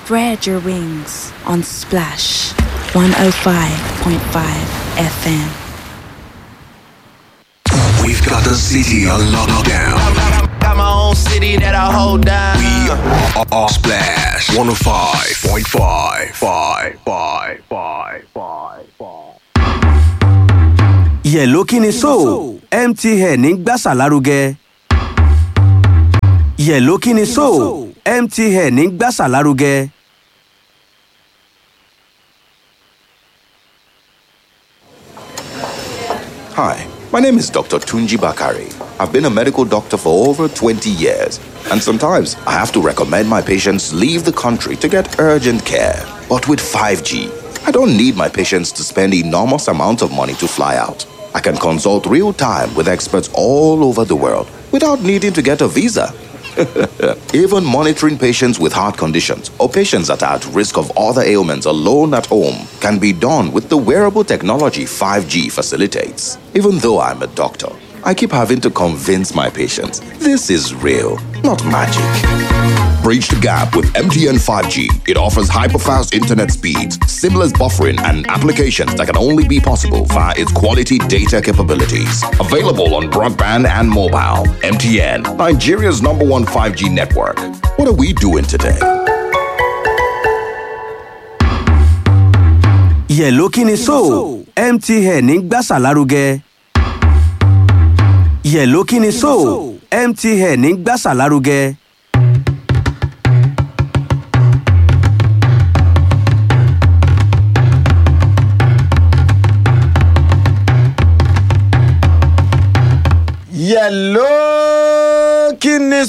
Spread your wings on Splash 105.5 FM. We've got the city on lockdown. Got my own city that I hold down. We are, are Splash 105.5. Five, five, five, five, five. yẹ̀ló kí ni so mtn ń gbàsà lárugẹ. yẹ̀ló kí ni so mtn ń gbàsà lárugẹ. Hi, my name is Dr. Tunji Bakari. I've been a medical doctor for over 20 years, and sometimes I have to recommend my patients leave the country to get urgent care. But with 5G, I don't need my patients to spend enormous amounts of money to fly out. I can consult real time with experts all over the world without needing to get a visa. Even monitoring patients with heart conditions or patients that are at risk of other ailments alone at home can be done with the wearable technology 5G facilitates. Even though I'm a doctor, I keep having to convince my patients this is real, not magic. Bridge the gap with MTN 5G. It offers hyper-fast internet speeds, seamless buffering, and applications that can only be possible via its quality data capabilities. Available on broadband and mobile. MTN, Nigeria's number one 5G network. What are we doing today? yẹ̀ló kí ni so mtn ń gbàsà lárugẹ. yẹ̀ló kí ni so mtn ń gbàsà lárugẹ. yẹ̀ló kí ni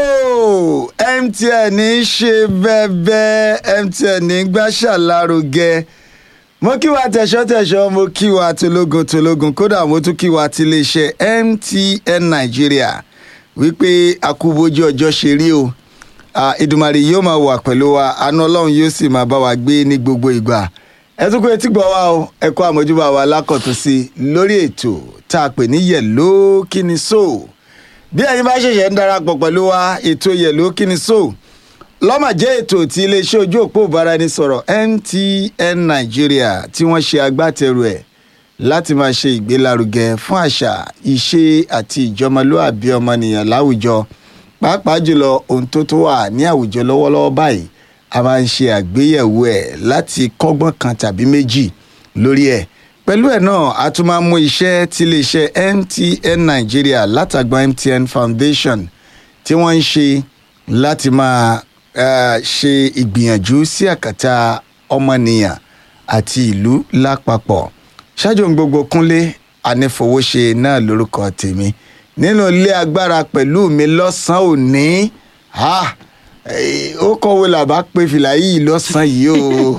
so mtn ń ṣe bẹ́ẹ̀bẹ́ mtn ń gbàṣà lárugẹ mo kí wa tẹ̀sọ́-tẹ̀sọ́ mo kí wa tológun tológun kódà mo tún kí wa ti iléeṣẹ́ mtn nàìjíríà wípé akúbojú ọjọ́ ṣe rí o Ah, ìdùmarè yóò máa wà pẹ̀lú wa àánú ọlọ́run yóò sì máa bá wa gbé ní gbogbo ìgbà ẹ tún kó etí gbọ́ wa o ẹ kó àmójúbà wa lákọ̀tún sí i lórí ètò tá a pè ní yẹ̀ló kí ni so bí ẹ̀yin bá ṣẹ̀ṣẹ̀ ń darapọ̀ pẹ̀lú wa ètò yẹ̀ló kí ni so lọ́mà jẹ́ ètò tí iléeṣẹ́ ojú òpó ìbáraẹnisọ̀rọ̀ mtn nàìjíríà tí wọ́n ṣe agbátẹrù ẹ̀ láti máa ṣe ìgbélárugẹ fún àṣà ìṣe àti ìjọmọlúàbí ọmọnìyàn láwùjọ pàápàá jùlọ ohun tó tó wà ní àwùjọ lọ́wọ́lọ́wọ́ báyìí a máa ń ṣe àgbéyẹ̀wò ẹ̀ láti kọ́gbọ́n kan tàbí méjì lórí ẹ̀ pẹ̀lú ẹ̀ náà a tún máa mú iṣẹ́ tí iléeṣẹ́ mtn nàìjíríà látàgbọ́n mtn foundation tí wọ́n ń ṣe láti máa eh, ṣe ìgbìyànjú sí àkàtà ọmọnìyàn àti ìlú lápapọ̀ ṣáájú ohun gbogbo kúnlé anífowóṣe náà lórúkọ tèmi nínú ilé agbára pẹ̀lú mi lọ́sàn-án òní ha, eh, ó kọ̀wé làbá pé fìlà yìí lọ́sàn-án yìí o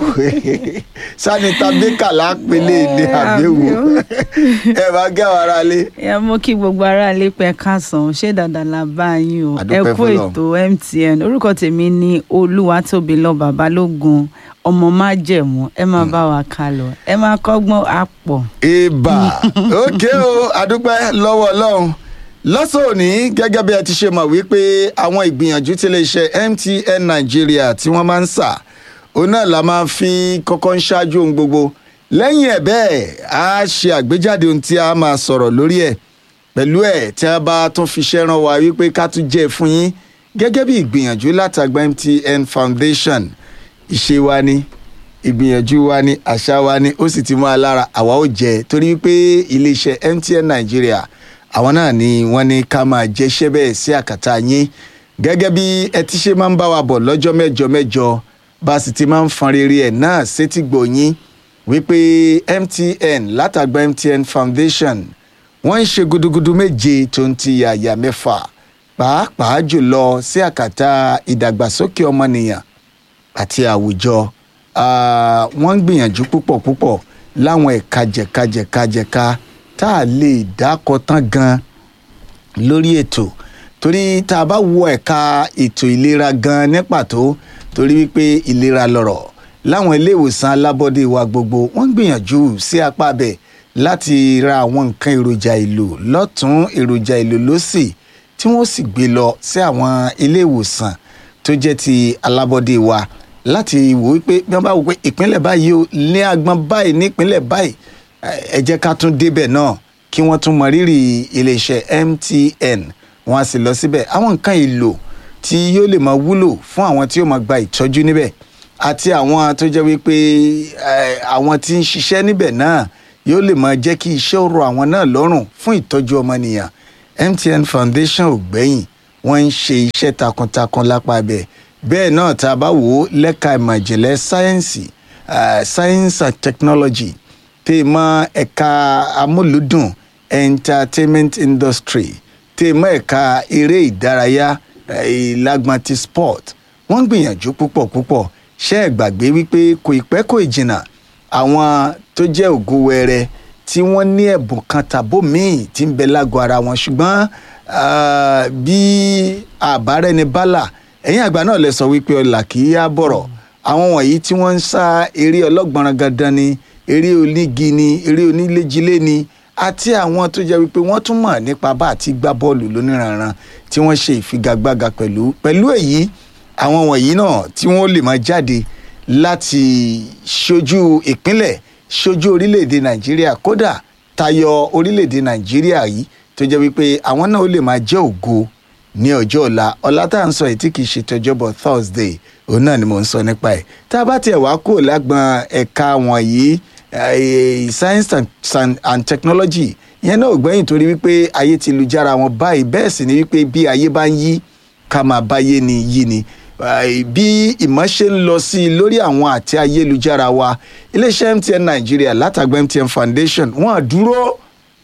sanita bíkà lápẹ́lẹ́ ní àbẹ̀wò ẹ bá gẹ́ àwọn ará lé. ẹ mú kí gbogbo aráalé pẹ kásán ṣé dandan la bá yín o A ẹ dúpẹ́ kú f'Ọlọ́run. ètò mtn orúkọ tèmi ní olúwatóbilọ babalógun ọmọ májẹmú ẹ máa bá wa ká lọ ẹ máa kọ́gbọ́n àpọ̀. ibà òkè o àdúpẹ́ lọ́wọ́ ọlọ́run lọ́sàn òní gẹ́gẹ́ bí ẹ ti ṣe mọ̀ wípé àwọn ìgbìyànjú tí iléeṣẹ́ mtn nàìjíríà tí wọ́n máa ń sà òun náà la máa fi kọ́kọ́ ń ṣáájú ohun gbogbo lẹ́yìn ẹ̀ bẹ́ẹ̀ á ṣe àgbéjáde ohun tí a máa sọ̀rọ̀ lórí ẹ̀ pẹ̀lú ẹ̀ tí a bá tún fi ṣẹ́ ràn wá wípé ká tún jẹ́ fún yín gẹ́gẹ́ bí ìgbìyànjú látàgbà mtn foundation ìṣe wa ni ìgbìyànjú wa ni àṣà wa ni ó sì ti mú alára àwa ó jẹ torí pé iléeṣẹ́ mtn nàìjíríà àwọn náà ni wọ́n ní ká máa jẹ́ṣẹ́ bẹ́ẹ̀ sí àkàtà yín gẹ́gẹ́ bí ẹ ti ṣe máa ń bá wa bọ̀ lọ́jọ́ mẹ́jọ mẹ́jọ bá a sì ti máa ń fọn rere ẹ̀ náà sétí gbòyìn wípé mtn látàgbà mtn foundation wọ́n ń ṣe gudugudu méje tó ń ti yàyà mẹ́fà pàápàá jùlọ sí àkàtà ìdàgbàsókè ọmọnìyàn àti àwùjọ Ah, wọ́n ń gbìyànjú púpọ̀ púpọ̀ láwọn ẹ̀ka jẹ̀kajẹ̀kajẹ̀ka tá a lè dákọ̀ tán gan lórí ètò torí tá a bá wo ẹ̀ka ètò ìlera gan ní pàtó torí wípé ìlera lọ̀rọ̀ láwọn ilé ìwòsàn alábọ́dé wa gbogbo wọ́n ń gbìyànjú sí apá abẹ láti ra àwọn nǹkan èròjà ìlò lọ́tún èròjà ìlò lọ́sì tí wọ́n sì gbé lọ sí àwọn ilé ìwòsàn tó jẹ́ ti alábọ́dé wa láti wò ó pé bí wọ́n bá wò pé ìpínlẹ̀ báyìí o ní agbọn báyìí ní ìpínlẹ̀ báyìí ẹ jẹ́ ká tún débẹ̀ náà kí wọ́n tún mọ rírì iléeṣẹ́ MTN wọ́n á sì lọ síbẹ̀ àwọn nǹkan èlò tí yóò lè máa wúlò fún àwọn tí yóò máa gba ìtọ́jú níbẹ̀ àti àwọn tó jẹ́ wípé eh, àwọn tí ń ṣiṣẹ́ níbẹ̀ náà yóò lè máa jẹ́ kí iṣẹ́ ó rọ àwọn náà lọ́rùn fún ìtọ́jú ọmọnìyàn MTN Foundation ò gbẹ́yìn wọ́n ń ṣe iṣẹ́ takuntakun lápá bẹ̀ bẹ́ẹ̀ náà tá a bá wò ó lẹ́ka ìmọ̀ ìjìnlẹ̀ sáyẹ́ǹsì eh, science and technology tẹ́ ẹ mọ́ ẹ̀ka amúlùdùn entertainment industry tẹ́ ẹ mọ́ ẹ̀ka eré ìdárayá eh, ìlágbọ́n ti sport wọ́n ń gbìyànjú púpọ̀ púpọ̀ ṣé ẹ gbàgbé wípé kò ì pẹ́ kò ì jìnnà àwọn tó jẹ́ ògo wẹrẹ tí wọ́n ní ẹ̀bùn kan tàbó míì tí ń bẹ lágọ̀ ara wọn ṣùgbọ́n ah, bí àbárẹ́ni bálà ẹ̀yìn àgbà náà lè sọ wípé ọlà kì í yá bọ̀rọ̀ àwọn wọ̀nyí tí wọ́n ń sá eré ọlọ́gbọ̀nrán gandan ni eré onígi ni eré oníléjilé ni àti àwọn tó jẹ́ wípé wọ́n tún mọ̀ nípa bá àti gbá bọ́ọ̀lù lóníranran tí wọ́n ṣe ìfigagbága pẹ̀lú pẹ̀lú èyí àwọn wọ̀nyí náà tí wọ́n lè máa jáde láti ṣojú ìpínlẹ̀ ṣojú orílẹ̀-èdè nàìjíríà kódà tayọ orílẹ̀-èdè nàìjíríà yìí tó jẹ́ wípé àwọn náà ó lè máa jẹ́ ògo ní ọjọ́ ọ̀la ọ̀la tá à ń sọ yìí tí kì í ṣe tọjọ́bọ̀ thursday òun náà ni mò ń sọ nípa ẹ̀ tá a bá tiẹ̀ wá kúrò lágbọn ẹ̀ka wọ̀nyí eh, science and, and, and technology ìyẹn náà ò gbẹ́yìn torí wípé ayé ti lu jára wọn báyìí bẹ́ẹ̀ sì ni wípé bí ayé bá ń yí ká máa báyé ni yí ni Ai, bí ìmọ̀ ṣe ń lọ sí i lórí àwọn àti ayélujára wa iléeṣẹ́ MTN Nàìjíríà látàgbà MTN Foundation wọ́n á dúró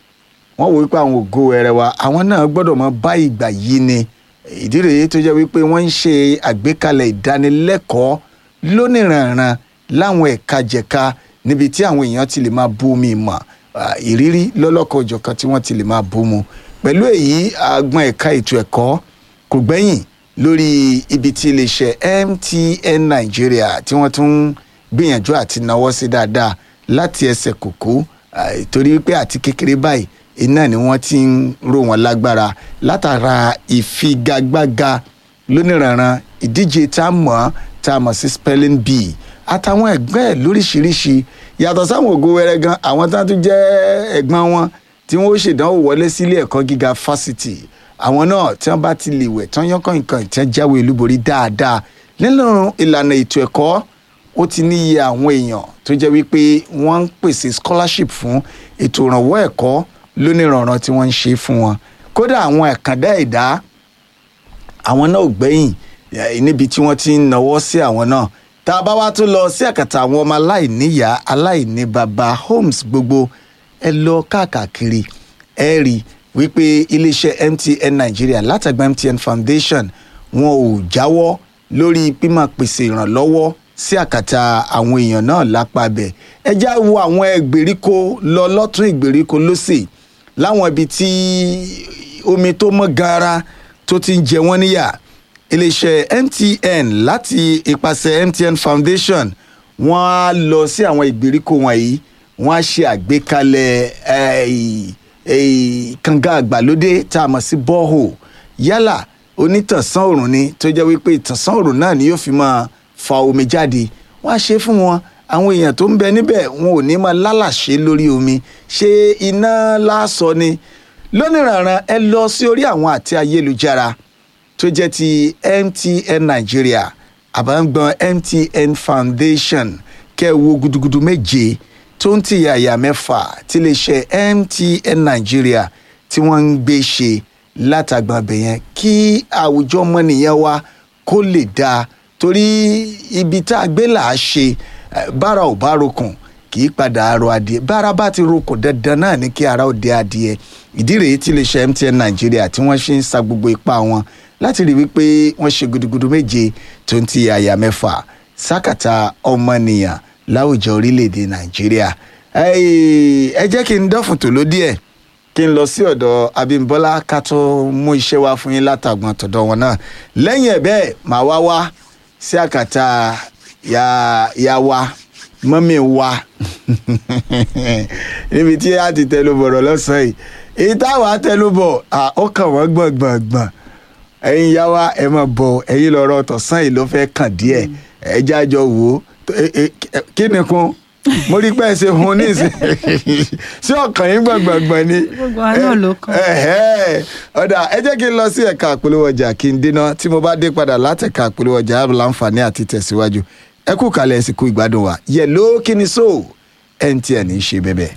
wọ́n wò wípé àwọn ògo ẹ̀rẹ̀ wa àwọn náà gbọ́dọ̀ mọ bá ìgbà yìí ni ìdí rèé tó jẹ́ wípé wọ́n ń ṣe àgbékalẹ̀ ìdánilẹ́kọ̀ọ́ lóníranran láwọn ẹ̀ka jẹ̀ka níbi tí àwọn èèyàn ti lè máa bú mi mọ̀ ah, ìrírí lọ́lọ́kọ̀ òjọ̀kan tí wọ́n ti lè máa bú mu pẹ̀lú èyí àgbọn ẹ̀ka ètò ẹ̀kọ́ kò gbẹ́yìn lórí ibi tí iléeṣẹ́ MTN Nàìjíríà tí wọ́n tún ń gbìyànjú àti náwó sí dáadáa láti ẹsẹ̀ kòkó ah, torí pé àti kékeré báyìí iná ni wọ́n ti ń ró wọn lágbára látara ìfigagbága lóníranran ìdíje tá a mọ̀ tá a mọ̀ sí spelling bee àtàwọn ẹgbẹ́ ẹ̀ lóríṣiríṣi yàtọ̀ sáwọn ògo wẹrẹ gan àwọn tá a tún jẹ́ ẹ̀gbọ́n wọn tí wọ́n ó ṣèdánwò wọlé sílé ẹ̀kọ́ gíga fásitì àwọn náà tí wọ́n bá ti lè wẹ̀ tán yánkàn nǹkan ìtẹ́ jáwé olúborí dáadáa nínú ìlànà ètò ẹ̀kọ́ ó ti ní iye àwọn èèyàn tó jẹ́ wípé wọ́n ń pèsè scholarship fún ètò ìrànwọ́ ẹ̀kọ́ lóníranran tí wọ́n ń ṣe fún wọn kódà àwọn ẹ̀kàndá ẹ̀dá àwọn náà ò gbẹ́yìn eh, níbi tí wọ́n ti ń nawọ́ sí àwọn náà tá a bá wá tún lọ sí àkàtà àwọn ọmọ aláìníyàá aláìní baba homes gbogbo ẹ lọ káàkiri ẹ rí wípé iléeṣẹ́ MTN Nàìjíríà látàgbà MTN Foundation wọn ò jáwọ́ lórí pímọ̀ pèsè ìrànlọ́wọ́ sí àkàtà àwọn èèyàn náà lápá bẹ̀ ẹ já wo àwọn ìgbèríko lọ lọ́tún ìgbèríko lọ́sẹ̀ láwọn ibi tí omi tó mọ́ gaara tó ti ń jẹ wọ́n níyà iléeṣẹ́ MTN láti ipasẹ̀ MTN Foundation wọ́n á lọ sí àwọn ìgbèríko wọ̀nyí wọ́n á ṣe àgbékalẹ̀ eh, eh, kànga àgbàlódé tá a mọ̀ sí borehole yálà onítànsán òrùn ni tó jẹ́ wípé ìtànsán òrùn náà ni yóò fi máa fa omi jáde wọ́n á ṣe fún wọn àwọn èèyàn tó ń bẹ níbẹ̀ wọn ò ní máa lálàṣe lórí omi ṣé iná lásọ ni lónìrànràn ẹ lọ sí orí àwọn àti ayélujára tó jẹ́ ti MTN Nigeria àbámgbọ́n MTN Foundation kẹ́ ẹ wo gudugudu méje tó ń tìyà àyà mẹ́fà tí lè ṣe MTN Nigeria tí wọ́n ń gbé ṣe látàgbọ́n abẹ yẹn kí àwùjọ ọmọnìyàn wa kó lè dáa torí ibi tá a gbé là á ṣe eh, bára ò bá rokùn kì í padà arọ adìẹ bára bá ti rokùn dandan náà ní kí ara ó dé adìẹ ìdí rèé tí lè ṣe MTN Nàìjíríà tí wọ́n ṣe ń sa gbogbo ipá wọn láti rí wípé wọ́n ṣe gudugudu méje tó ń ti àyà mẹ́fà sákàtà ọmọnìyàn láwùjọ orílẹ̀-èdè Nàìjíríà ẹ jẹ́ kí n dọ́fun tòló díẹ̀ kí n lọ sí ọ̀dọ̀ Abímbọ́lá ká tó mú iṣẹ́ wá fún yín látàgbọ́n tọ̀dọ̀ wọn náà lẹ́yìn ẹ̀ bẹ́ẹ̀ màá wá wá sí àkàtà ya ya wa mọ́mí wa níbi tí a ti tẹnu bọ̀rọ̀ lọ́sàn-án yìí èyí táwa tẹnu bọ̀ ó kàn wọ́n gbọ̀ngbọ̀ngbọ̀n ẹ̀yin ìyá wa ẹ máa bọ̀ ẹ̀yin lọ́rọ̀ tọ̀sán yìí ló fẹ́ kàn díẹ̀ ẹ jẹ́ àjọ wò ó Tó- ẹ- ẹ- kí ni kun mo rí pé ẹ ṣe hun ní ìsìn sí ọkàn yín gbọ̀ngbọ̀ngbọ̀n ni. Gbogbo wa náà ló kàn. Ẹ̀hẹ́. ọ̀dà ẹ jẹ́ kí n lọ sí ẹ̀ka àpolówó ọjà kí n dínà tí mo bá dé padà látẹ̀ka àpolówó ọjà á láǹfààní àti tẹ̀síwájú ẹ kú kalẹ̀ ẹ sì kú ìgbádùn wa yẹ̀ló kí ni so mtn ń ṣe bẹ́bẹ̀.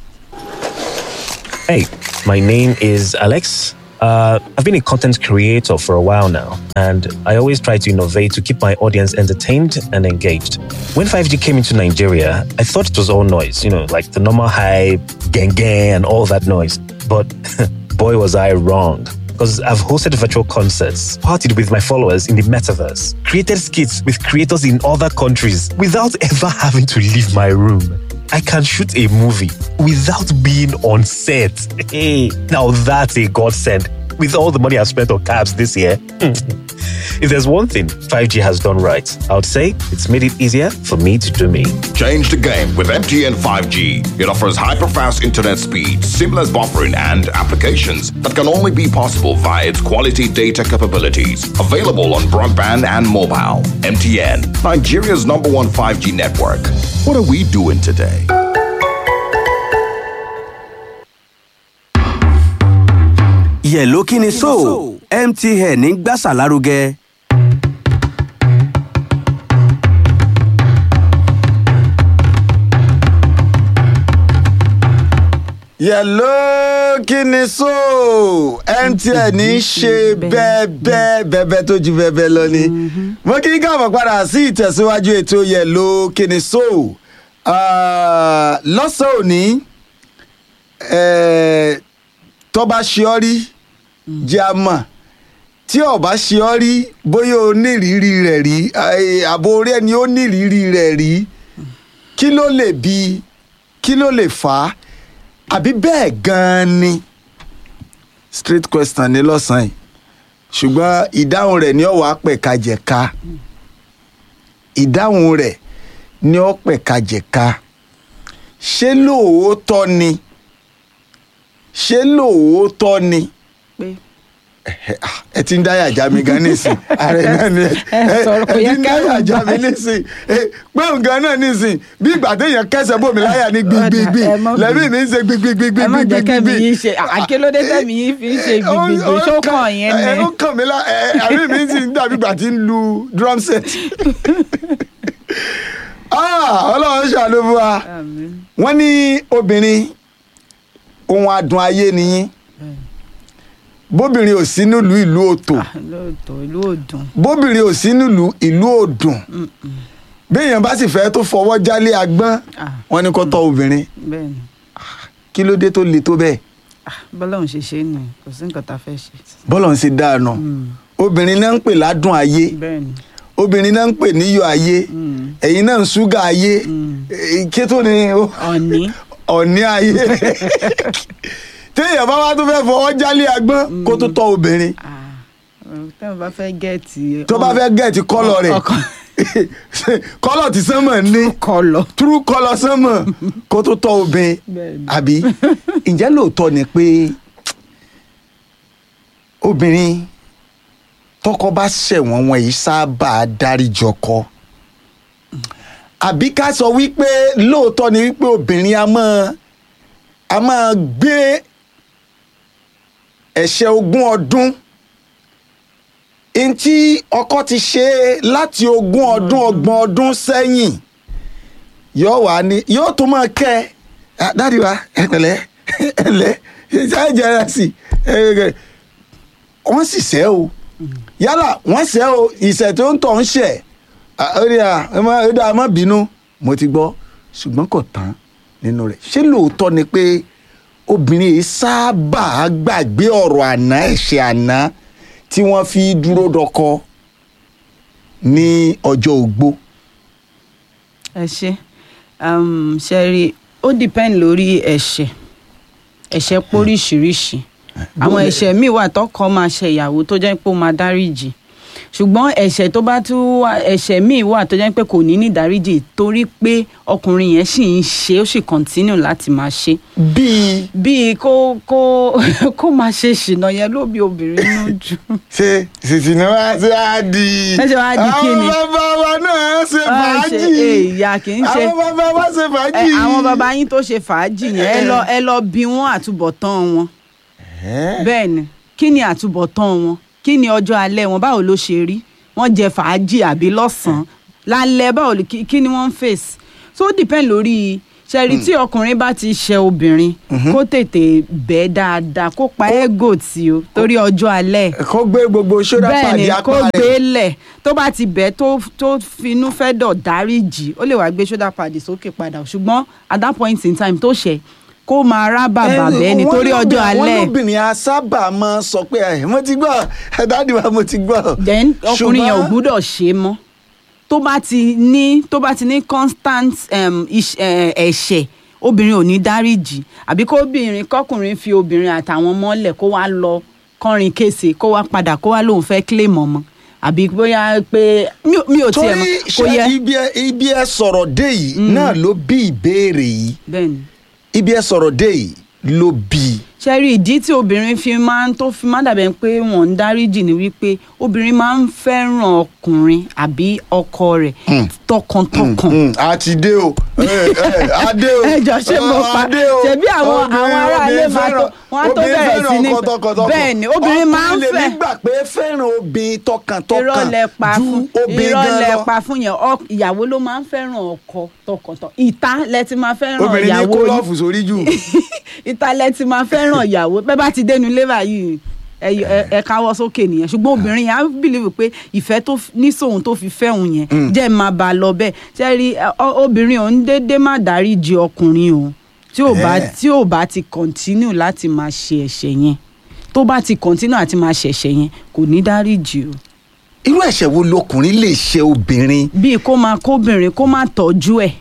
Hey, my name is Alex. Uh, I've been a content creator for a while now, and I always try to innovate to keep my audience entertained and engaged. When 5G came into Nigeria, I thought it was all noise, you know, like the normal hype, gang gang, and all that noise. But boy, was I wrong. Because I've hosted virtual concerts, partied with my followers in the metaverse, created skits with creators in other countries without ever having to leave my room. I can shoot a movie without being on set. Hey, now that's a godsend. With all the money I've spent on cabs this year, if there's one thing 5G has done right, I would say it's made it easier for me to do me. Change the game with MTN 5G. It offers hyper-fast internet speed, seamless buffering, and applications that can only be possible via its quality data capabilities. Available on broadband and mobile. MTN, Nigeria's number one 5G network. What are we doing today? yẹ̀ló kí ni so mtn ń gbàsà lárugẹ. yẹ̀ló kí ni so mtn ń ṣe bẹ́ẹ̀bẹ́ bẹ́ẹ̀bẹ́ tó ju bẹ́ẹ̀bẹ́ lọ ni mo kí n káàbọ̀ padà sí ìtẹ̀síwájú ètò yẹ̀ló kí ni so Ah, lọ́sàn-án òní eh, tó bá ṣe ọ́ rí jẹ́ a mọ̀ tí ó bá ṣe ọ́ rí bóyá o nírìírí rẹ̀ rí eh, àbò orí ẹni ó nírìírí rẹ̀ rí kí ló lè bí kí ló lè fà á àbí bẹ́ẹ̀ gan-an ni straight question ní lọ́sàn-án yìí ṣùgbọ́n ìdáhùn rẹ̀ ní ọ̀wọ́ apẹ̀kajẹ̀ka ìdáhùn rẹ̀ ní ọ̀pẹ̀kajẹ̀ka ṣé lóòótọ́ ni ṣé lóòótọ́ ni pé ẹ ti ń dáyà já mi gan nísìn ààrẹ náà ni Ẹ sọ̀rọ̀ kò ẹ yẹ ti ń kẹ́rù dáyà já bà mi yín. nísìn ẹ, pé nǹkan náà nísìn bí ìgbà téèyàn kẹsẹ̀ bòmí láyà ní gbigbigbì Ọ̀dà, ẹ má lẹ́mí bínú. mi ń ṣe gbigbigbigbi ẹ má jẹ́ kẹ́mi yín ṣe àkélódé tẹ́mi yín fi ń ṣe gbìgbìgbì ṣókàn yẹn ẹ ni. ó kàn mí lá ẹ àbí mi sì ń dàbí ìgbà tí ń lu drum set. Ah, ọlọ́run ṣàánú fún wa Àmín. wọ́n ní obìnrin ohun adùn ayé nìyí bóbìnrin ò sí nílùú ìlú òtò Ah, lóòótọ́ ìlú òdùn bóbìnrin ò sí nílùú ìlú òdùn béèyàn bá sì fẹ́ tó fọwọ́ jálé agbọ́n Ah. wọ́n ní kó tọ́ obìnrin bẹ́ẹ̀ ni kí ló dé tó le tó bẹ́ẹ̀ Ah, bọ́lọ́run ṣe ṣe é nù kò sí nǹkan tá a fẹ́ ṣe. bọ́lọ̀ ń ṣe dáànà obìnrin náà ń pè ládùn ayé bẹ́ẹ̀ ni obìnrin náà ń pè níyọ̀ ayé ẹ̀yin náà ń ṣúgà ayé Eh, kí tó ni ó- ọ̀ní ọ̀ní ayé téèyàn bá wá tó fẹ́ fọwọ́ jálé agbọ́n kó tó tọ́ obìnrin Ah, tẹ́wọ̀n bá fẹ́ gẹ̀ẹ́tì. tó bá fẹ́ gẹ̀ẹ́tì kọ́lọ̀ rẹ̀ ọkàn kọ́lọ̀ tí sánmọ̀ ní kọlọ. true kọ́lọ̀ sánmọ̀ kó tó tọ́ obìnrin Bẹ́ẹ̀ni. àbí ǹjẹ́ lóòótọ́ ni pé obìnrin tọkọ bá ṣẹ̀wọ̀n wọn yìí sábà dáríjọkọ àbí ká sọ wípé lóòótọ́ ni wípé obìnrin a máa a máa gbé ẹ̀ṣẹ̀ ogún ọdún ntí ọkọ ti ṣe láti ogún ọdún ọgbọ̀n ọdún sẹ́yìn yóò wá ní yóò tún máa kẹ́ ẹ "Ah, dáàdi wa ẹ pẹ̀lẹ́ ẹ lẹ́ ṣáà jẹ́ra sí i wọ́n sì ṣẹ́ o yálà wọ́n ṣẹ́ o ìṣẹ̀ tó ń tọ̀ ń ṣẹ̀ Ah, ó ní à ẹ má ó dáa má bínú mo ti gbọ́ ṣùgbọ́n kò tán nínú rẹ̀ ṣé lóòótọ́ ni pé obìnrin yìí sábà gbàgbé ọ̀rọ̀ àná ẹ̀ṣẹ̀ àná tí wọ́n fi dúró dọkọ ní ọjọ́ ogbó. ẹ ṣe um, ṣe rí ó depend lórí ẹ̀ṣẹ̀ ẹ̀ṣẹ̀ póríṣiríṣi àwọn ẹ̀ṣẹ̀ míì wà tọkọ máa ṣe ìyàwó tó jẹ́ pé ó máa dáríjì ṣùgbọ́n ẹ̀ṣẹ̀ tó bá tún wà ẹ̀ṣẹ̀ míì wà tó jẹ́ pé kò ní ní ìdáríjì torí pé ọkùnrin yẹn sì ń ṣe ó sì continue láti máa ṣe bíi bíi kó kó kó máa ṣe ṣìnà yẹn ló bí obìnrin nínú jù. ṣe ṣìṣìnà wá sí àdì. Ẹ ṣe wá di kí ni? àwọn bàbá wa náà ṣe Wọ́n ṣe fàájì. èèyà kì í ṣe àwọn bàbá wa ṣe ẹ, fàájì. àwọn bàbá yín tó ṣe fàájì yẹn ẹ lọ ẹ lọ bí wọn àtúbọ̀tán wọn bẹ́ẹ̀ ni kí ni àtúbọ̀tán wọn kí ni ọjọ́ alẹ́ wọn báwo ló ṣe rí wọ́n jẹ fàájì àbí lọ́sàn-án lálẹ́ báwo ló- kí kí ni wọ́n ń fèsì so ó depend lórí ṣẹ́rí tí ọkùnrin bá ti ṣe obìnrin kó tètè bẹ́ẹ̀ dáadáa kó pa ẹ́gò tí o torí ọjọ́ alẹ́ kó gbé gbogbo ṣọ́dá bẹ́ẹ̀ pàdé ni apá kó rẹ̀. gbé lẹ̀ tó bá ti bẹ̀ tó tó finú fẹ́ dọ̀ dáríjì ó lè wá gbé shoulder pad sókè padà ṣùgbọ́n at that point in time tó ṣẹ̀ kó máa rá bàbà bẹ́ẹ̀ ni torí ọjọ́ alẹ́ wọ́n lóbìnrin a sábà máa sọ pé ẹ mo ti gbọ́ ẹ dáàdi wa mo ti gbọ́. then ọkùnrin yẹn ò Ṣùgbọ́n- gbúdọ̀ ṣe é mọ́ tó bá ti ní tó bá ti ní constant um, iṣ- eh, ẹ̀ṣẹ̀ obìnrin ò ní dáríjì àbí kó obìnrin kọkùnrin fi obìnrin àtàwọn mọ́lẹ̀ kó wá lọ kọrin kése kó wá padà kó wá lóun fẹ́ claim ọmọ àbí bóyá pé mi ò- mi ò tiẹ̀ torí mọ̀ kò ṣe yẹ ibi ẹ ibi ẹ sọ̀rọ̀ dé yìí náà ló bí ìbéèrè yìí bẹ́ẹ̀ ni. ibi ẹ sọ̀rọ̀ dé yìí ló bí. ṣe rí ìdí tí obìnrin fi máa ń tó fi máa ń dàbẹ̀ pé wọ́n ń dáríjì ni wípé obìnrin máa ń fẹ́ràn ọkùnrin àbí ọkọ rẹ̀ tọkàntọkàn. Mm, a ti dé o ẹ, ẹ, a dé o ẹ jọ ṣé mo Ah, pa a dé o. ṣebí àwọn Obìnrin- àwọn aráalé obìnrin máa tó fẹ́ràn- wọn á tó obìnrin bẹ̀rẹ̀ fẹ́ràn sí ní ọkọ tọkàntọkàn. bẹ́ẹ̀ ni obìnrin máa ń ọkùnrin lè fẹ́ nígbà pé fẹ́ràn obìnrin tọkàntọkàn irọ́ lẹ pa ju fún obìnrin irọ́ gan lẹ lọ. pa fún yẹn ọ- ìyàwó ló máa ń fẹ́ràn ọkọ tọkàntọkàn ìta lẹ ti máa fẹ́ràn obìnrin ní ìyàwó kó yín lọ́ọ̀fù sórí jù. ìtàlẹ̀ ti máa fẹ́ràn ìyàwó bẹ́ẹ̀ bá ti dénú lébà yìí ẹ ẹ- ẹ káwọ́ sókè nìyẹn ṣùgbọ́n obìnrin yẹn á bìlíwì pé ìfẹ́ tó f- ní sóhun tó fi fẹ́ òun yẹn jẹ́ máa bá a lọ bẹ́ẹ̀ ṣe rí ẹ, ọ- obìnrin òun déédéé má dáríjì ọkùnrin o tí ò bá Eh. tí ò bá ti continue láti máa ṣe ẹ̀ṣẹ̀ yẹn tó bá ti continue àti máa ṣe ẹ̀ṣẹ̀ yẹn kò ní dáríjì o irú ẹ̀ṣẹ̀ wo lọkùnrin lè ṣe obìnrin. bíi kó máa kóbìnrin kó má tọ́jú ẹ̀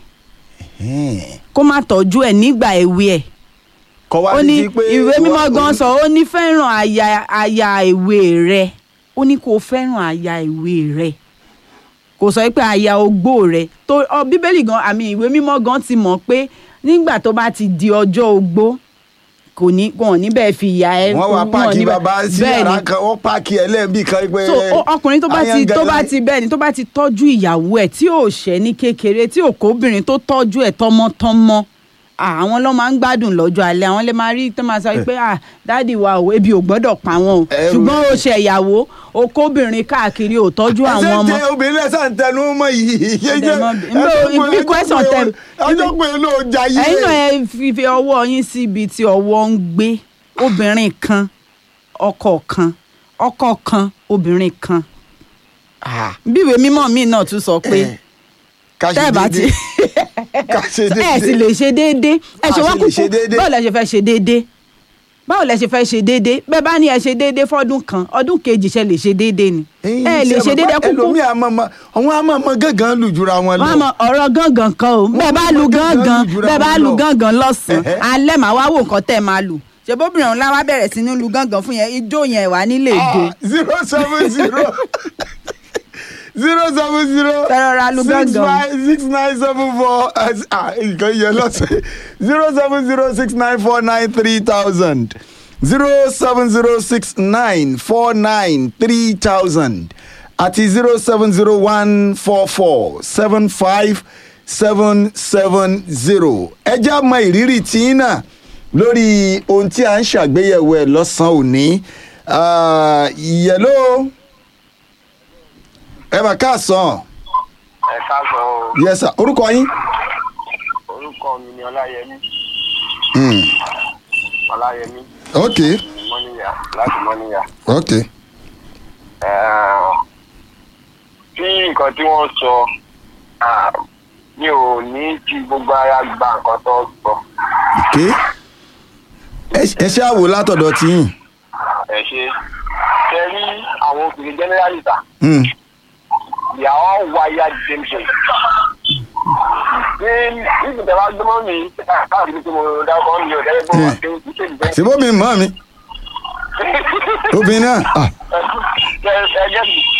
kó má tọ́jú ẹ̀ nígbà èwe ẹ̀ kọ́ wá ó di ní sí pé ìwé mímọ́ wá- gan sọ ó ní fẹ́ràn aya aya ìwé rẹ ó ní kó fẹ́ràn aya ìwé rẹ kò sọ pé aya ogbó rẹ tó ọ bíbélì gan àmì ìwé mímọ́ gan ti mọ̀ pé nígbà tó bá ti di ọjọ́ ogbó kò ní wọn ò ní bẹ́ẹ̀ fi ìyá ẹ wọ́n wá wọn ò páàkì ní bẹ́ẹ̀- bàbá sí bẹ́ẹ̀ ni. yàrá kan wọ́n páàkì ẹlẹ́ẹ̀bì kan pé. so ó- ọkùnrin tó bá ti tó bá ti bẹ́ẹ̀ ni tó bá ti tọ́jú ìyàwó ẹ̀ tí ò ṣẹ́ ní kékeré tí ò kóbìnrin tó tọ́jú ẹ̀ tọmọtọmọ à, àwọn ló máa ń gbádùn lọ́jọ́ alẹ́ àwọn lè máa rí tó máa sọ pé à dáàdì wa ò ebi ò gbọ́dọ̀ pa wọn o Ẹrù ṣùgbọ́n rẹ̀. ó ṣe ìyàwó o kóbìnrin káàkiri ò tọ́jú àwọn ọmọ ẹsẹ̀ tẹ obìnrin lẹ́sà ń tẹnu mọ́ yìí. Ẹ̀dẹ̀ mọ́ bí- Nbẹ- bí question tẹ- ọjọ́ pé ló jayé. ẹ̀yin náà ẹ fi fi ọwọ́ yín sí ibi tí ọwọ́ ń gbé obìnrin kan ọkọ kan ọkọ kan obìnrin kan Ah, bí ìwé mímọ́ mi náà tún sọ pé ká ṣe tẹ́ ẹ bá ti déédéé. ká ṣe ẹ sì déédéé. lè ṣe déédéé ẹ ṣe A wá sì lè ṣe kúkú déédéé. báwo lẹ ṣe fẹ́ ṣe déédéé báwo lẹ ṣe fẹ́ ṣe déédéé bẹ́ẹ̀ bá ní ẹ ṣe déédéé fọ́dún kan ọdún kejì ṣe lè ṣe déédéé ni ẹ lè ṣe déédéé kúkú ẹlòmíì àmọ́ àwọn àmọ́ gángan lù jura wọn lọ. wọ́n mọ ọ̀rọ̀ gángan kan o bẹ́ẹ̀ bá lu mọ gángan gángan lù jura bẹ́ẹ̀ bá wọn lu lọ. gángan lọ́sàn-án Ẹ̀hẹ́. alẹ́ màá wá wò nǹkan tẹ́ ẹ máa lù ṣèbóbìnrin ọ̀hún láwa bẹ̀rẹ̀ sí ní lu gángan fún yẹn ijó yẹn wà nílé èdè zero seven zero zero seven zero Fẹ́ràn ra lu six gángan. five six nine seven four nǹkan yẹn lọ́sẹ̀ zero seven zero six nine four nine three thousand zero seven zero six nine four nine three thousand àti zero seven zero one four four seven five seven seven zero ẹ já mọ ìrírí tí náà lórí ohun tí a ń ṣàgbéyẹ̀wò ẹ̀ lọ́sàn-án òní Ah, yẹ̀ló ẹ mà káàsán ẹ káàsán o yes sir orúkọ yín. orúkọ mi ni ọláyẹmí Hmm. ọláyẹmí ok mọ́níyà láti mọ́níyà. ok Eh, tí nǹkan tí wọ́n sọ ah, mi ò ní fi gbogbo ara gba nǹkan tó sọ ok ẹ ẹ ṣe àwò látọ̀dọ̀ tí yín. ẹ ṣe ṣe rí àwọn obìnrin generally ta Hmm. they are all wired same same. ní ìgbìmọ̀ bá gbọ́mọ́ mi káàkiri tí mo dákọ̀ mi ò dẹ́gbẹ́ bọ́ wá sí ìṣèlú ṣèbó mi mọ́ mi obìnrin náà ah, ẹ ẹ jẹ́ mi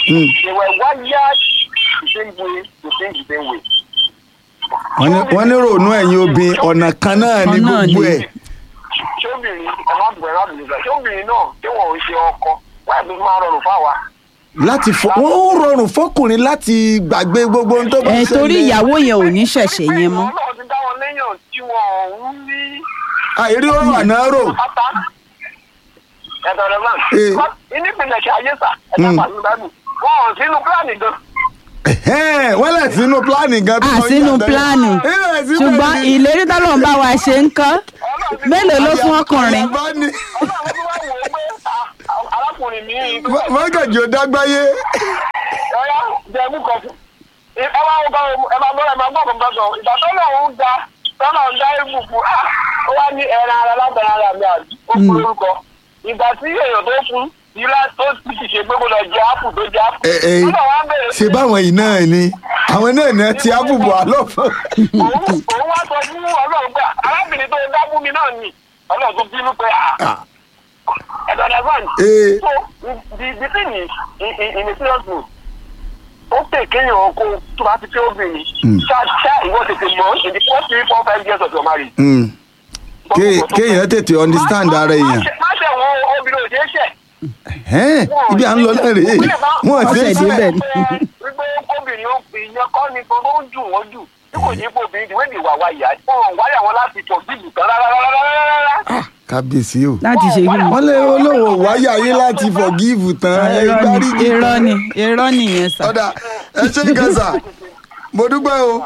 they were wired the same way to think the same way. wọ́n ní- wọ́n ní ròónú ẹ̀yin obìnrin ọ̀nà kan náà ní Kan náà gbogbo ni. ẹ̀ ṣóbìnrin ẹ má bẹ̀rẹ̀ má bẹ̀rẹ̀ sọ ṣóbìnrin náà tí wọ́n ń ṣe ọkọ wáyé tó máa rọrùn fáwa. láti fọ wọ́n ó rọrùn fọkùnrin láti gbàgbé gbogbo ohun tó bá ẹ torí ṣẹlẹ̀. ìyàwó yẹn ò ní ṣẹ̀ṣẹ̀ yẹn mọ́ ọlọ́run ti dá wọn léyàn tí wọ́n ń rí àìrí ọ̀rọ̀ àná rò pátá. ẹ̀dọ̀ rẹ̀ máa ní ìpínlẹ̀ ṣe ayé sà ẹ̀dá pàṣẹ báyìí wọ́n ò sínú pílánì gan. Ẹ̀hẹ́n, wọ́n lẹ̀ sínú pílánì gan tó à kọjá sínú tẹ́lẹ̀. pílánì Ẹ̀, síbẹ̀ ṣùgbọ́n ni- ìlérí tọ́lọ́run bá wa ṣe ń kọ́ mélòó ló fún ọkùnrin Àyàbá ni- ọlọ́run tó wá wò ó pé ah, arákùnrin mi yìí tó Mọ́- mọ́gàjì ò dágbáyé ọ̀yá jẹ̀mú kan fún. ẹ bá wọ́n bá ẹ bá gbọ́dọ̀ ẹ máa gbọ́ kan sọ ìgbà tó lọ́run ń da tọ́nà ń dá ibù fún ah ó wá ní ẹran ara lábẹ́rẹ́ ara mi àbí ó fún lórúkọ ìgbà tí èèyàn tó fún ilá tó ti ti ṣe pé kó lọ jẹ ápù tó jẹ ápù. Ẹ, ẹ, Ọlọ́run wá bẹ̀rẹ̀ ṣe báwọn yìí náà ni àwọn náà náà ti ábùbọ̀ àlọ́ fún. òun òun wá sọ fún ọlọ́run pé arábìnrin tó dá fún mi náà ni ọlọ́run tó bínú pé ah ẹ̀dọ̀ ẹ̀dọ̀ Ee. so the the thing is in in in a serious mood ó pè kéèyàn kó tó bá ti fẹ́ obìnrin ṣá ṣá ìwọ tètè mọ̀ in the first three four five years of your marriage. Mm. Ké- kéèyàn tètè understand ara èèyàn. má ṣe wọn obìnrin ò ṣeé ṣẹ̀. Ẹ̀hẹ́n, ibi à ń lọ náà rèé wọ́n ti Ọ̀sẹ̀ ń débẹ̀ sẹ́ ni. wípé obìnrin ó fi ìyẹn kọ́ ni tó ń jù wọ́n jù tí kò ní pé obìnrin ìwé ìwà wa ìyá wọn wáyà wọn láti pọ̀ bíbù tán rárá. kábíyèsí o. láti ṣe kí ni. wọ́n lé olówó wáyà yín láti forgive tán ẹ irọ́ gbárí ni irọ́ ni irọ́ nìyẹn sà. ọ̀dà ẹ ṣe gẹ̀ẹ́sà mo dúpẹ́ o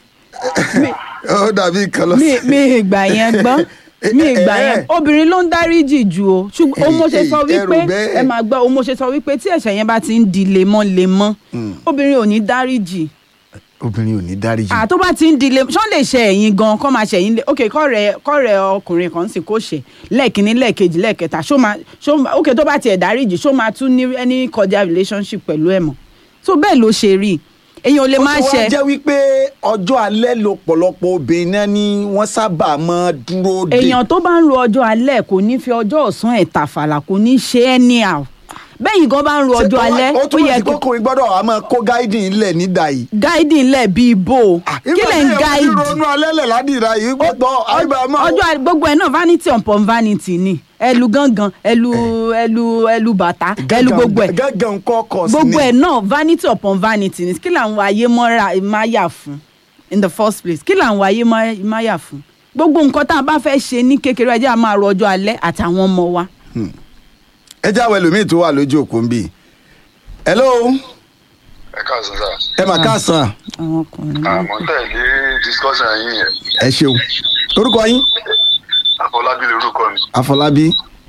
ó dàbí nǹkan lọ mi mi ìgbà yẹn gbọ́ mi ìgbà yẹn obìnrin ló ń dáríjì jù o ṣùgbọ́n o mo ṣe sọ Ẹ̀rù wípé bẹ́ẹ̀. ẹ máa gbọ́ o mo ṣe sọ wípé tí ẹ̀ṣẹ̀ yẹn bá ti ń di lemọ́lemọ́ obìnrin ò ní dáríjì obìnrin ò ní dáríjì. à tó bá ti ń di lemọ́ ṣọ́n lè ṣe ẹ̀yìn gan kọ́ máa ṣe ẹ̀yìn lé ok kọ́rẹ̀ kọ́rẹ̀ ọkùnrin kan sì kó ṣe lẹ́ẹ̀kínní lẹ́ẹ̀kejì lẹ́ẹ̀kẹta ṣó máa ṣó máa ok tó bá tiẹ̀ dáríjì ṣó máa tún ní any cordial relationship pẹ̀lú ẹ̀ mọ́ so bẹ́ẹ̀ ló ṣe rí èèyàn ò lè máa ó ti ṣe wá jẹ́ wípé ọjọ́ alẹ́ ló pọ̀lọpọ̀ obìnrin náà ni wọ́n sábà máa dúró de. èèyàn tó bá ń ro ọjọ́ alẹ́ kò ní fi ọjọ́ ọ̀sán ẹ̀ tàfàlà kò ní ṣe é ní à bẹ́yìn gan bá ń ro Ṣé ọjọ́ ó wá- alẹ́ ó ó túmọ̀ yẹ sí kó kókùnrin gbọ́dọ̀ wá máa kó gáídì ńlẹ̀ nídà yìí. gáìdì ńlẹ̀ bíi ibo kí lẹ̀ ń gáìdì ronú alẹ́lẹ̀ ládìrá yìí gbọ́dọ̀ àyíbá máa. ọjọ́ alẹ́- gbogbo ẹ̀ náà vanity upon vanity ni ẹlu gangan ẹlu ẹlu ẹlu bàtà ẹlu gbogbo ẹ̀ gángan kọ́ kọ̀ sí ni. gbogbo ẹ̀ náà vanity upon vanity ni kí làwọn ayé mọ́ra máa yà fún in the first place kí làwọn ayé máa- máa yà fún gbogbo nǹkan tá a bá fẹ́ ṣe ní kékeré ẹ jẹ́ a máa ro ọjọ́ alẹ́ àtàwọn ọmọ wa. ẹ jáwé ẹlòmíì tó wà lójú òkú ń bì. hello ẹ káàsán sá ẹ mà káàsán àwọn ọkùnrin náà. àmọ́ tẹ̀lé discussion yín yẹn ẹ ṣeun orúkọ yín àfọlábí lorúkọ mi àfọlábí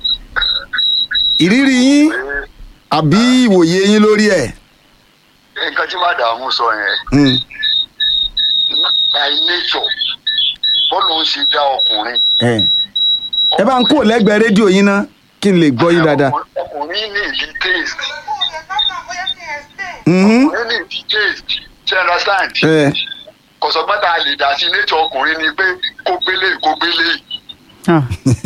ìrírí yín àbí ìwòye yín lórí ẹ̀. nǹkan tí màdàmú sọ yẹn Mm. by nature bọ́ọ̀lù ń ṣe dá ọkùnrin ẹ ẹ bá ń kó lẹ́gbẹ̀ẹ́ rédíò yín ná kí n lè gbọ́ yín dáadáa. ọkùnrin ní ìdí taste Mhm. ọkùnrin ní ìdí taste ṣe understand ẹ kọ̀sọ́gbọ́n tá a lè dá sí nature ọkùnrin ni pé kó gbélé kó gbélé Ah.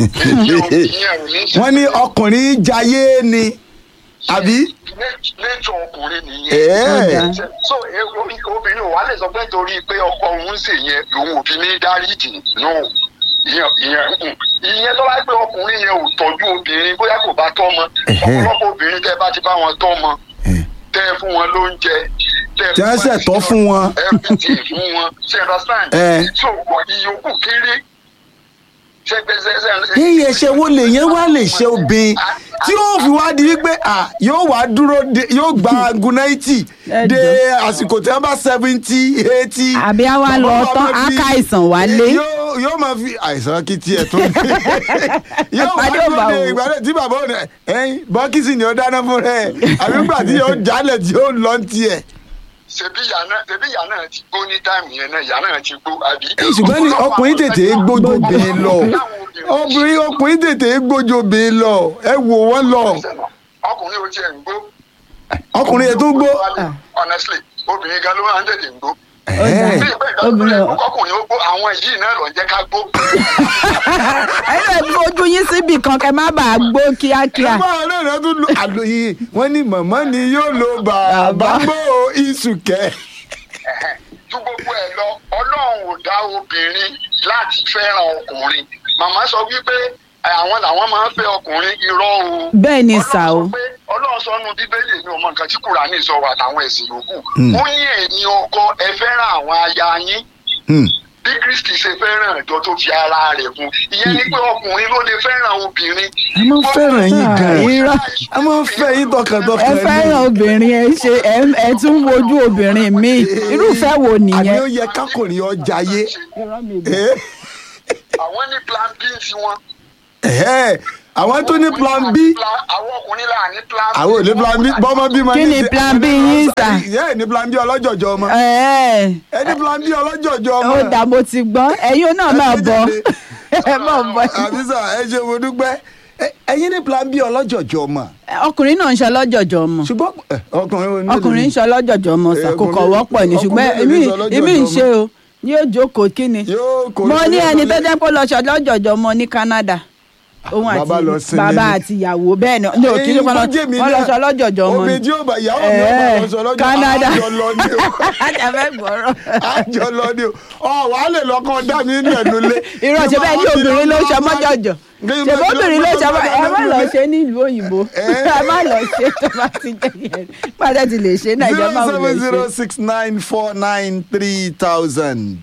wọ́n ní ọkùnrin jayé ni àbí. nature ọkùnrin Ẹ̀ẹ́. nìyẹn so e- o- obìnrin ò wá lè sọ pé torí pé ọkọ òun ṣe yẹn lòun ò fi ní dáríjì no ìyẹn ìyẹn mm. ìyẹn tó bá pé ọkùnrin yẹn ò tọ́jú obìnrin bóyá kò bá tọ́ ọmọ Ẹ̀hẹ́. ọ̀pọ̀lọpọ̀ obìnrin tẹ́ bá ti bá wọn tọ́ ọmọ tẹ́ ẹ fún wọn lóúnjẹ tẹ́ ẹ Tí wọ́n fún ṣẹ̀ tọ́ fún wọn. everything fún wọn ṣe understand Ẹ̀. so ìyókù kéré ṣe gbèsè yíyẹ ṣe wo lè yẹn wá lè ṣe obìnrin tí yóò fi wá di wípé à yóò wá dúró de yóò gba gunaiti de àsìkò tí wọn bá seventy eighty. àbí a wá lọ tán á ká àìsàn wálé. yóò yóò máa fi àìsàn kí tiẹ̀ tó yóò wá Pàdé ò bá dúró de wò. ìgbà tí bàbá òun ẹyin bọ́kìsì ni ó dáná fún rẹ̀ àbí gbà tí yóò jálẹ̀ tí yóò lọ tiẹ̀. ṣebí ìyá náà ṣebí ìyá náà ti gbó ní táìmù yẹn náà ìyá náà ti gbó àbí. ṣùgbọ́n ní ọkùnrin tètè gbójú obìnrin lọ obìnrin ọkùnrin tètè gbójú obìnrin lọ ẹ wò wọ́n lọ ọkùnrin ò tiẹ̀ ń gbó. ọkùnrin yẹn tó gbó. honestly obìnrin gan ló máa ń tètè ń gbó. ó dà Ẹ̀ẹ́. bí ìgbà ìgbà obìnrin ọ̀- ọkùnrin ó gbó àwọn yìí náà lọ jẹ́ ká gbó. ẹ̀yin náà fojú yín síbì kan kẹ́ má bàa gbó kíákíá. ẹgbẹ́ àwọn náà tún lo àlòyé wọ́n ní màmá ni yóò lo bàbá gbó iṣu kẹ́. ju gbogbo ẹ lọ ọlọ́run ò dá obìnrin láti fẹ́ràn ọkùnrin màmá sọ wípé ẹ, àwọn làwọn máa ń fẹ́ ọkùnrin irọ́ o. bẹ́ẹ̀ ni sà o. Ọlọ́run sọ pé ọlọ́run sọ nu bíbélì mi ò mọ nǹkan tí kùránì sọ wà táwọn ẹ̀sìn yòókù. ó ní ẹ̀yin ọkọ ẹ fẹ́ràn àwọn aya yín bí kristi ṣe fẹ́ràn ìjọ tó fi ara rẹ̀ fún ìyẹn ni pé ọkùnrin ló lè fẹ́ràn obìnrin. a máa ń fẹ́ràn yín gan-an irọ́. a máa ń fẹ́ yín ẹ tọkàntọkàn fẹ́ràn obìnrin ẹ ṣe ẹ ẹ tún wojú obìnrin mi irúfẹ́ wo àní nìyẹn. ó yẹ kákùnrin ọjà yé. àwọn ní plan b tiwọn. àwọn tó ní plan b àwọn ọkùnrin là ní plan b. àwọn ò ní plan b bọ́mọ bí ma Kí ni plan B yín sà? ẹ ní plan b ọlọ́jọ̀jọ̀ ọmọ ẹ ẹ ní plan b ọlọ́jọ̀jọ̀ ọmọ. ó dà mo ti gbọ́ ẹ̀yin náà máa bọ̀ ẹ máa bọ̀. àbísà ẹ ṣe mo dúpẹ́ Ẹ- ẹ̀yin ní plan b ọlọ́jọ̀jọ̀ ọmọ. ọkùnrin náà ń ṣe ọlọ́jọ̀jọ̀ ọmọ ṣùgbọ́n ẹ, ọkùnrin wo ni ọkùnrin ń ṣe ọlọ́jọ̀jọ̀ ọmọ sà kò kọ̀ wọ́pọ̀ ni ṣùgbọ́n ọkùnrin èmi ń ṣe ọlọ́jọ̀jọ̀ èmi ń ọmọ. ṣe o ní yóò jókòó kí ni Yóò kò mo ní yóò ẹni lọ tó lé- jẹ́ pé ó lọ ṣe ọlọ́jọ̀jọ̀ ọmọ ní Canada òun àti Bàbá lọ sinmi bàbá ni. àti ìyàwó bẹ́ẹ̀ ni ní òkè ló Èyí tó jẹ́ mi wọ́n lọ náà, ṣe ọlọ́jọ̀jọ̀ ọmọ omi ni. tí ó bá ìyàwó mi ó bá Ẹ̀ẹ́, lọ sọ lọ́jọ́ Canada àjọ lọ ni o àjàfẹ́ gbọ́rọ̀. àjọ lọ ni o ọ wàá lè lọkàn dá mi nínú ẹnu lé. irọ́ ṣe bẹ́ẹ̀ ní obìnrin ló ṣe ọmọjọ̀jọ̀ ṣe bó obìnrin ló ṣe ọmọ ẹ má lọ ṣe nílùú òyìnbó ẹ má lọ ṣe tó bá ti jẹ́ yẹn pàdé ti lè ṣe nàìjíríà má zero wò lè seven zero ṣe. six nine four nine three thousand.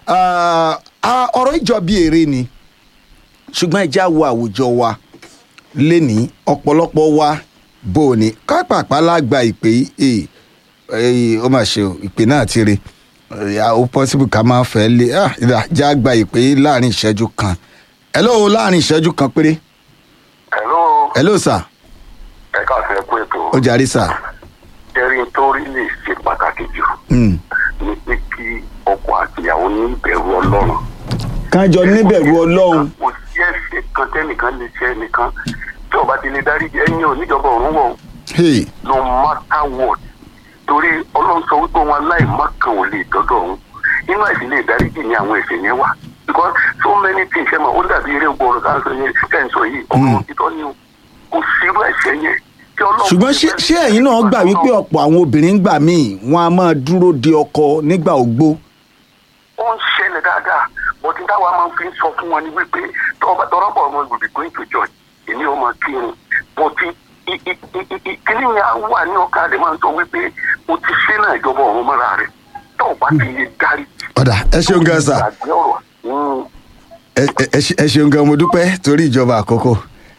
ọ̀rọ̀ ìjọ bíi èrè ni ṣùgbọ́n ẹja wo àwùjọ wa lénìí ọ̀pọ̀lọpọ̀ wa bò ní kápápá lágbà ìpè yìí ee ó mà ṣe o ìpè náà ti re Eh, ó possible ká máa fẹ́ lé ah, ìdá, já gba ìpè yìí láàrin ìṣẹ́jú kan hello láàrin ìṣẹ́jú kan péré hello hello sir ẹ káàsì ẹ kú ètò ó jàre sir. ẹrin tó rí lè ṣe pàtàkì jù Mm. ni pé kí ọkọ àtìyàwó ní ìbẹ̀rù ọlọ́run. kájọ níbẹ̀rù ọlọ́run. kò sí ẹ̀ṣẹ̀ kan tẹ́nìkan lè ṣe ẹnìkan tí ọba ti lè dárí jẹ ẹ̀yin ò níjọba ọ̀run wọ̀ Hey. no matter what torí ọlọ́run sọ wípé wọn aláìmọ́ kan ò lè dọ́dọ̀ ọ̀hún inú àìsí lè dáríjì ní àwọn ẹ̀ṣẹ̀ yẹn wà because so many things ẹ̀ mọ̀ ó dàbí eré gbọ́ọ̀rọ̀ tá à ń sọ yẹn tẹ̀ ń sọ yìí ọ̀rọ̀ òtítọ́ ni o kò sí irú ẹ̀ṣẹ̀ yẹn tí ọlọ́run ṣùgbọ́n ṣé ṣé ẹ̀yin náà gbà wípé ọ̀pọ̀ àwọn obìnrin gbà míì wọn a máa dúró de ọkọ nígbà ògbó. ó ń ṣẹlẹ̀ dáadáa but ní táwa máa ń fi sọ fún wọn ni wípé tọ́ba tọ́rọ́bọ̀ ọmọ ìgbòdì going to church èmi ò máa kírun but i- i- i- i- i- i- kíní yẹn á wà ní ọkà rẹ̀ máa ń sọ wípé o ti ṣe náà ìjọba ọ̀run mọ́ra rẹ̀ tó o bá ti lè darí. ọ̀dà ẹ ṣeun gan sa ìgbàgbé ọ̀rọ̀ mm, ẹ ẹ- ẹ ṣe- ẹ ṣeun gan mo dúpẹ́ torí ìjọba àkókò.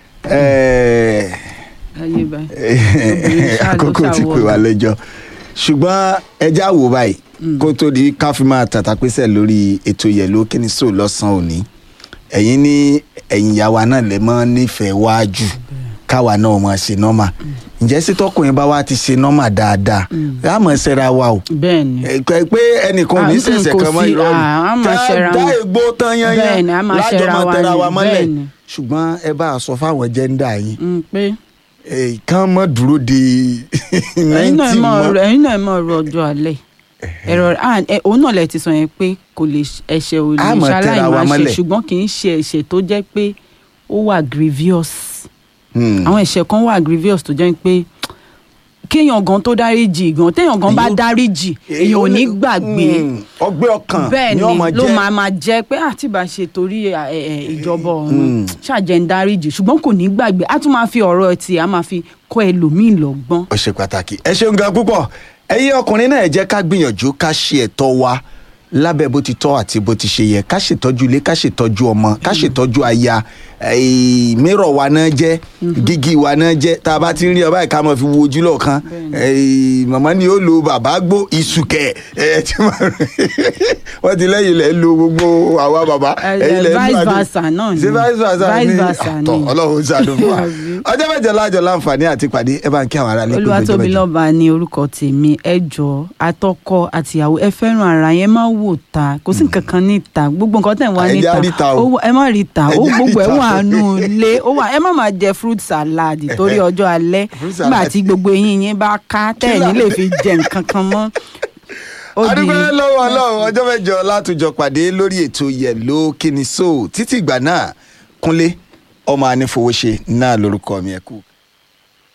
Ẹ̀ẹ́, ayé báyìí Obìnrin ṣáà ló àkókò ti ṣàwọ̀ pè wá ọ̀nà. lẹ́jọ́ ṣùgbọ́n ẹja wò báyìí kó tó di ká fi máa tàtàpésẹ̀ lórí ètò yẹ̀lò kíni sóò lọ́sàn-án òní ẹ̀yin ní ẹ̀yin ìyá wa náà lè mọ́ nífẹ̀ẹ́ wájú káwa náà mọ̀ ṣe nọ́mà ǹjẹ́ sí tọkùnrin bá wá ti ṣe nọ́mà dáadáa á mọ̀ ṣẹ́ra wa o bẹ́ẹ̀ ni ẹ pé pé ẹnìkan ò ní Ah, ṣẹ̀ṣẹ̀ kò kan mọ́ sí, ìrọ̀rùn ah, á máa ṣẹra dá wọn. ègbó tán Bẹ́ẹ̀ yányán ni, á máa lájọ ṣẹra máa wa tẹra ni, wa mọ́lẹ̀ bẹ́ẹ̀ ni. ṣùgbọ́n ẹ bá a sọ fáwọn jẹ́ńdà yín Mm, pé Eh, kán mọ́ dúró de ẹ̀yin náà ninety mọ̀ mọ́ ọ̀rọ̀ ẹ̀yin náà mọ̀ ọ̀rọ̀ ọjọ́ alẹ́ ẹ̀rọ ah, ẹ- òun náà lẹ ti sọ yẹn pé kò lè ṣ- ẹ̀ṣẹ̀ ò lè Á máa tẹra wa ṣaláìmáṣe mọ́lẹ̀. ṣùgbọ́n kì í ṣe ẹ̀ṣẹ̀ tó jẹ́ pé ó wà grievous Hmm. àwọn ẹ̀ṣẹ̀ kan wà grievous tó jẹ́ pé kéèyàn gan tó dáríjì gan téèyàn gan bá Èyí ó- dáríjì èèyàn ò ní gbàgbé Hmm. ọgbẹ́ ọkàn bẹ́ẹ̀ ni ni ọmọ ló jẹ́ máa máa jẹ́ pé àti bá ṣe torí ẹ, ẹ, ẹ, ìjọba ọ̀run Mm. ṣàjẹ́ ń dáríjì ṣùgbọ́n kò ní gbàgbé á tún máa fi ọ̀rọ̀ ẹ̀ tí a máa fi kọ́ ẹlòmíì lọ́gbọ́n. ó ṣe pàtàkì ẹ ṣeun gan púpọ̀ ẹ̀yin ọkùnrin náà ẹ jẹ́ ká gbìyànjú ká ṣe ẹ̀tọ́ wa lábẹ́ bó ti tọ́ àti bó ti ṣe yẹ ká ṣètọ́jú ilé ká ṣètọ́jú ọmọ ká ṣètọ́jú aya eh, mírọ̀ wa náà jẹ́ gígí wa náà jẹ́ tá a bá ti ń rí ọba ìka mọ̀ fi wo ojú lọ́ọ̀kan eh, màmá ni ó lo bàbá gbó ìsùkẹ̀ ẹ̀ tí wọ́n ti lẹ́yìn lẹ́ lo gbogbo àwa bàbá Eh, ẹ̀yin lẹ́ lo vice àdó- versa náà ni. ṣé vice versa Vice ni versa àtọ̀ ni. ọlọ́run ó ṣàdùn fún wa Àbí. ọjọ́ mẹ́jọ lájọ láǹfààní àti pàdé ẹ bá ń kí àwọn ará lé pé ọjọ́ olúwatóbi mẹ́jọ. lọ́ba ní orúkọ tèmi ẹ jọ àtọkọ àtìyàwó ẹ fẹ́ràn ara yẹn má wò ta kò sí nǹkan kan níta gbogbo nǹkan tẹ̀ ń wá Ẹ jẹ́ níta á rí ta o. ó wà- ẹ má rí ta Ẹ ó jẹ́ á gbogbo rí ẹ ta. wà nù lé ó wà ẹ má máa jẹ fruit salad torí ọjọ́ alẹ́ Fruit nígbà salad. tí gbogbo eyín yín bá ká tẹ̀ ní lè fi jẹ nǹkan kan mọ́ Ó di- adúgbò lọ́wọ́ ọlọ́run ọjọ́ mẹ́jọ látòjọ pàdé lórí ètò yẹ̀ló kíni so títí ìgbà náà kúnlé ọmọ anífowóṣe náà lórúkọ mi ẹ kú.